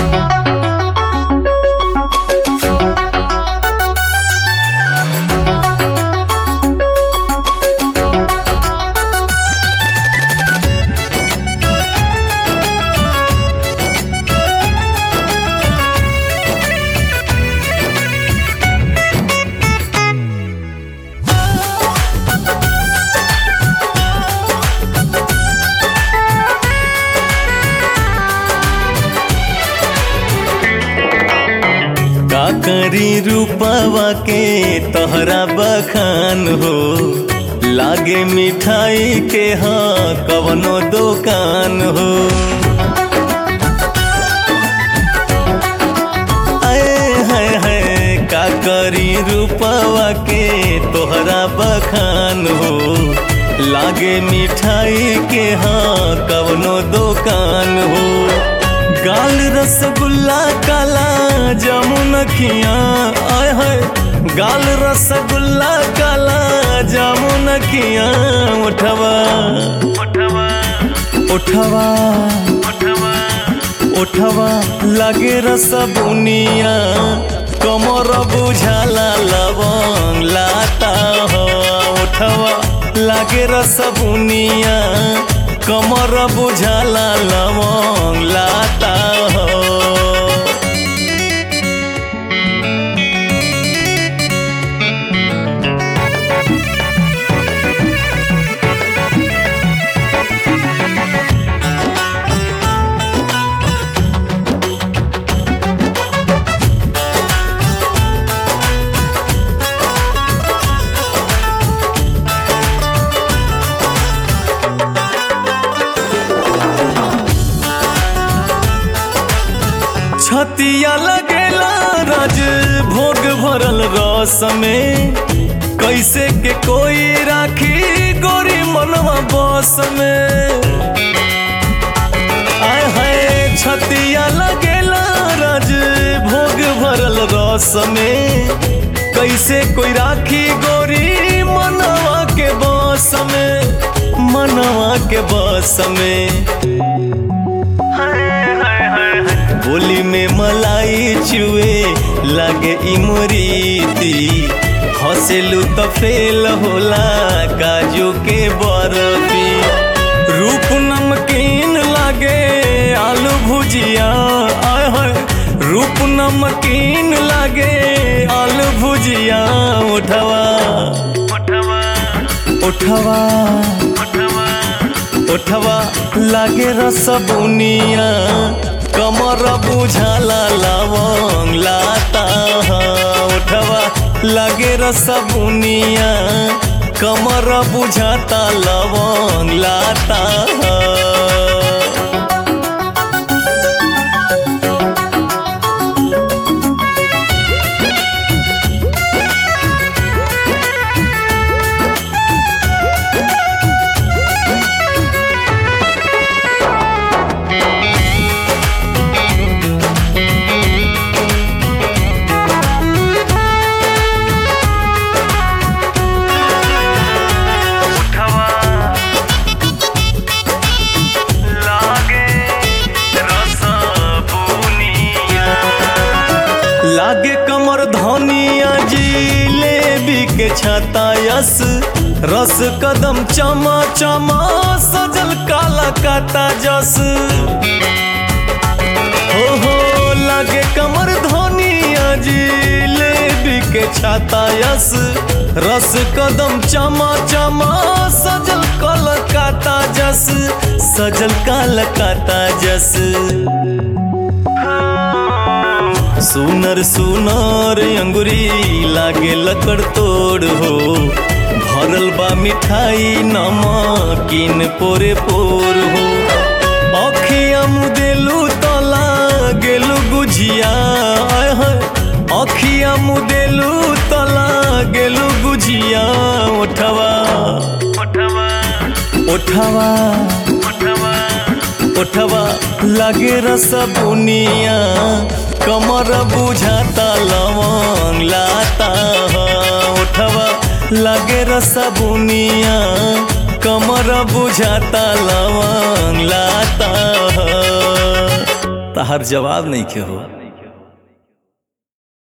का करी रूपवा के तोहरा बखान हो लागे मिठाई के हाँ कवनो दुकान हो आए हाय हाय का करी रूपवा के तोहरा बखान हो लागे मिठाई के हाँ कवनो दुकान हो गाल रसगुल्ला काला जामुन खिया आय हाय गाल रसगुल्ला काला जामुन खिया उठवा उठवा उठवा लागे रसबुनिया कमर बुझाला लवंग लाता हो उठवा लागे रसबुनिया कमर बुझाला लवंग लाता हो छतिया लगेला राज भोग भरल रस में कैसे के कोई राखी गोरी मनवा बस में आय हाय छतिया लगेला राज भोग भरल रस में कैसे कोई राखी गोरी मनवा के बस में मनवा के बस में बोली में मलाई चुए लागे इमरीती हंसेलू तो फेल होला काजू के बर्फी रूप नमकीन लागे आलू भुजिया आय हाय रूप नमकीन लागे आलू भुजिया उठवा उठवा उठवा लागे रसबुनिया कमर बुझाला लवंग लाता उठवा लगे रसबुनिया कमर बुझाता लवंग लाता लागे कमर धनिया जिलेबी के छाता यस रस कदम चमा चमा सजल काला काता जस हो हो लागे कमर धनिया जिलेबी के छाता यस रस कदम चमा चमा सजल कलकाता जस सजल कालकाता जस सुनर सुनर अंगुरी लागे लकड़ तोड़ हो भरल बा मिठाई नमकीन पोरे पोर हो अखिया मुदेलू तला गेलू गुझिया आय हाय अखिया मुदेलू तला गेलू गुझिया उठवा उठवा उठवा लागे रसबुनिया कमर बुझाता लवंग लाता उठवा लागे रसबुनिया कमर बुझाता लवंग लाता तहार जवाब नहीं के हो